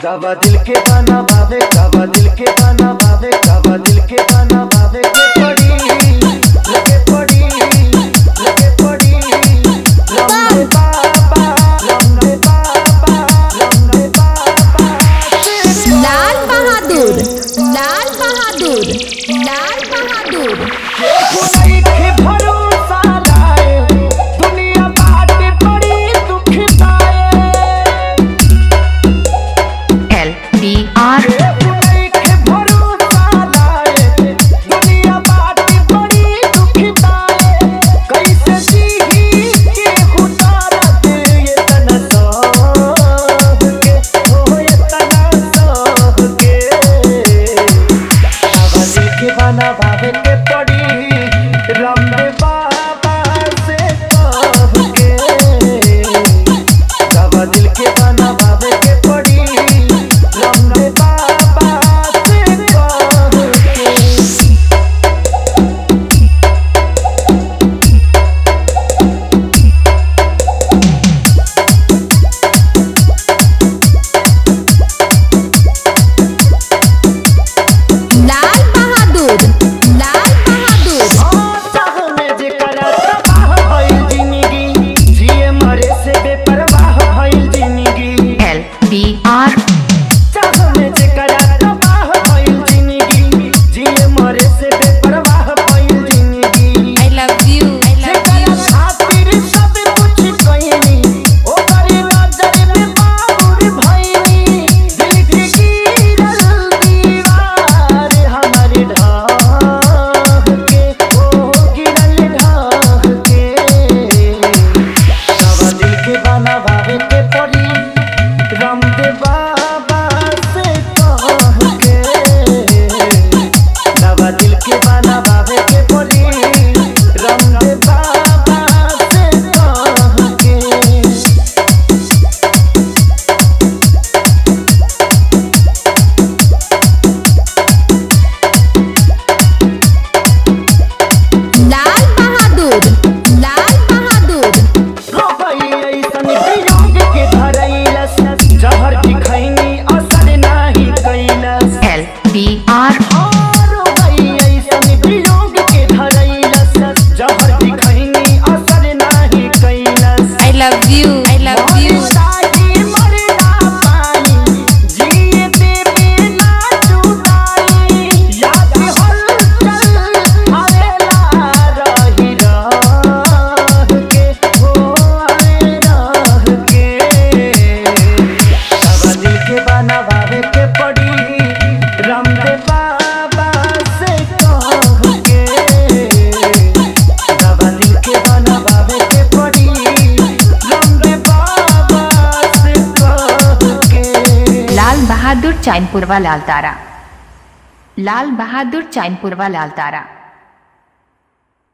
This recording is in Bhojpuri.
कावा दिल के बाना बावे कावा दिल के बाना बावे कावा दिल के बाना बावे के पड़ी लगे पड़ी लगे पड़ी लम्बे बाबा लम्बे बाबा लम्बे बाबा लाल बहादुर लाल बहादुर लाल बहादुर कोई के भरोसा लाए दुनिया बाटे बड़ी दुख पाए एल बी आर कोई के भरोसा लाए दुनिया बाटे बड़ी दुख पाए कैसे जीही के उतारा दे ये तना सह के हो ये तना सह के आवाज़ी के बाना भावे के पड़ी रमने बाबा से कह के कावा दिल के बाना भावे के पड़ी रमने बाबा से कह के लाल बहादुर लाल बहादुर चाहने जेकरा तबाह भइल जिंदगी जिए मरे से बेपरवाह भइल जिंदगी एल बी आर चाहने जेकरा तबाह भइल जिंदगी जिए मरे से बेपरवाह भइल जिंदगी आई लव यू आई जेकरा खातिर सब कुछ कइनी ओकर नजर में बाबुर भइनी दिल के गिरल दीवार हमर ढाह के ओ गिरल ढाह के कावा दिल के बाना भावे के पड़ी रामदेव बाबा से कह के कावा दिल के बाना भावे के पड़ी रामदेव बाबा से कह के लाल बहादुर लाल बहादुर रोबई ऐसन वियोग के धरैलस जहर की खैनी असर नाही कैलस एल बी आर रोबई ऐसन वियोग के धरैलस जहर की खैनी असर नाही कैलस I love you I love you ताकि मर ना पाई जिए देवे ना जुदाई याद हलचल आवेला रही रह के हो आए रह के कावा दिल के बाना भावे के पड़ी रामदेव बाबा से कह के कावा दिल के बाना भावे के पड़ी रामदेव बाबा से कह के लाल बहादुर चैनपुरवा लाल तारा लाल बहादुर चैनपुरवा लाल तारा